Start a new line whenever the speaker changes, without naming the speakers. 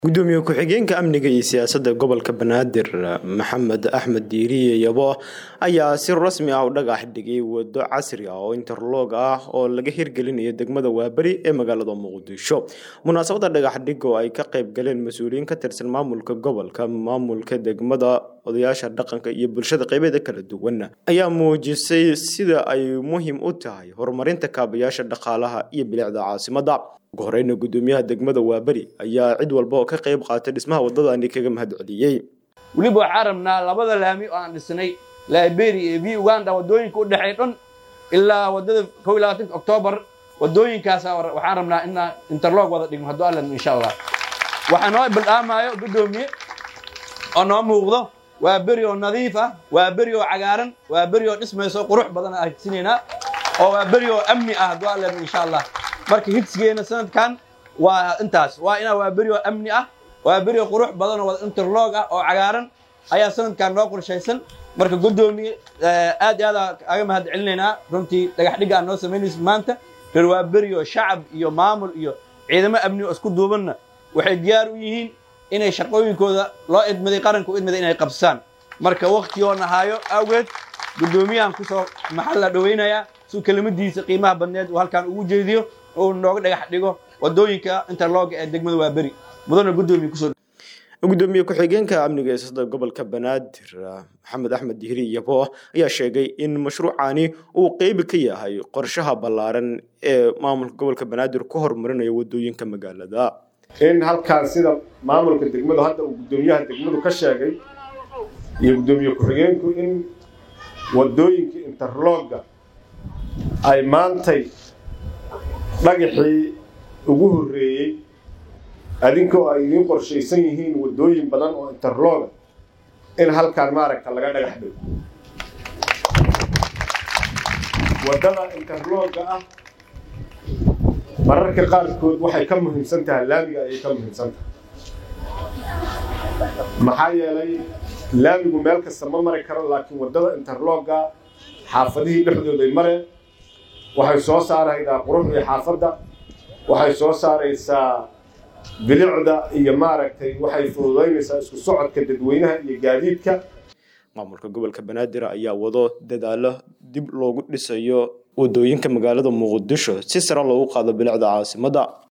gudoomiye ku-xigeenka amniga iyo siyaasadda gobolka banaadir maxamed axmed diiriye yabo ayaa si rasmi ah u dhagax dhigay wado casri ah oo interloog ah oo laga hirgelinayo degmada waaberi ee magaalada muqdisho munaasabadda dhagax dhig oo ay ka qayb galeen mas-uuliyiin ka tirsan maamulka gobolka maamulka degmada odayaasha dhaqanka iyo bulshada qeybeeda kala duwan ayaa muujisay sida ay muhiim u tahay horumarinta kaabayaasha dhaqaalaha iyo bilicda caasimadda ugu horeyna gudoomiyaha degmada waaberi ayaa cid walba oo ka qayb qaatay dhismaha wadadani kaga mahad celiyey
weliba waxaan rabnaa labada laami oo aan dhisnay liberia iyo v uganda waddooyinka u dhexeey dhan ilaa waddada kow iyo labaatanka oktoobar waddooyinkaasa waxaan rabnaa inaan interlog wada dhigno hadduu allan insha allah waxaa noo baldhaamaayo gudoomiye oo noo muuqdo waa beri oo nadiif ah waa beri oo cagaaran waa beri oo dhismayso qurux badan aan higsineynaa oo waa beri oo amni ah hadduu allan insha allah marka higsigeena sanadkan waa intaas waa inaa waa beri oo amni ah waa beri oo qurux badan oo wada interlog ah oo cagaaran ayaa sanadkan noo qorshaysan marka guddoomiye aad iyo aad aga mahad celinaynaa runtii dhagax dhigga aan noo samaynaysa maanta reer waa beri oo shacab iyo maamul iyo ciidamo amni oo isku duubanna waxay diyaar u yihiin inay shaqooyinkooda loo idmaday qaranka u idmaday inay qabsaan marka waktigoo nahaayo awgeed guddoomiyahan kusoo maxal la dhawaynayaa suu kelimadiisa qiimaha badneed uu halkaan ugu jeediyo uu nooga dhagax dhigo wadooyinka interlooga ee degmada waaberi mudana guddoomiye kusoo
gudoomiye ku-xigeenka amniga eesada gobolka banaadir maxamed axmed dihri yabo ayaa sheegay in mashruucani uu qeyb ka yahay qorshaha ballaaran ee maamulka gobolka banaadir ku horumarinayo wadooyinka magaalada
in halkaan sida maamulka degmadu hadda uu guddoomiyaha degmadu ka sheegay iyo guddoomiye ku-xigeenku in wadooyinka interlooga ay maantay dhagaxii ugu horreeyey adinkoo ay idiin qorshaysan yihiin waddooyin badan oo interlooga in halkaan maaragta laga dhagax dhigo waddada interlooga ah mararka qaarkood waxay ka muhiimsan tahay laamiga ayay ka muhiimsan tahay maxaa yeelay laamigu meel kasta ma mari karo laakiin waddada interlooga xaafadihii dhexdooday mareen waxay soo saaraydaa quruxdii xaafadda waxay soo saaraysaa bilicda iyo maaragtay waxay fududaynaysaa isku socodka dadweynaha iyo gaadiidka
maamulka gobolka banaadir ayaa wado dadaalo dib loogu dhisayo wadooyinka magaalada muqdisho si sare loogu qaado bilicda caasimadda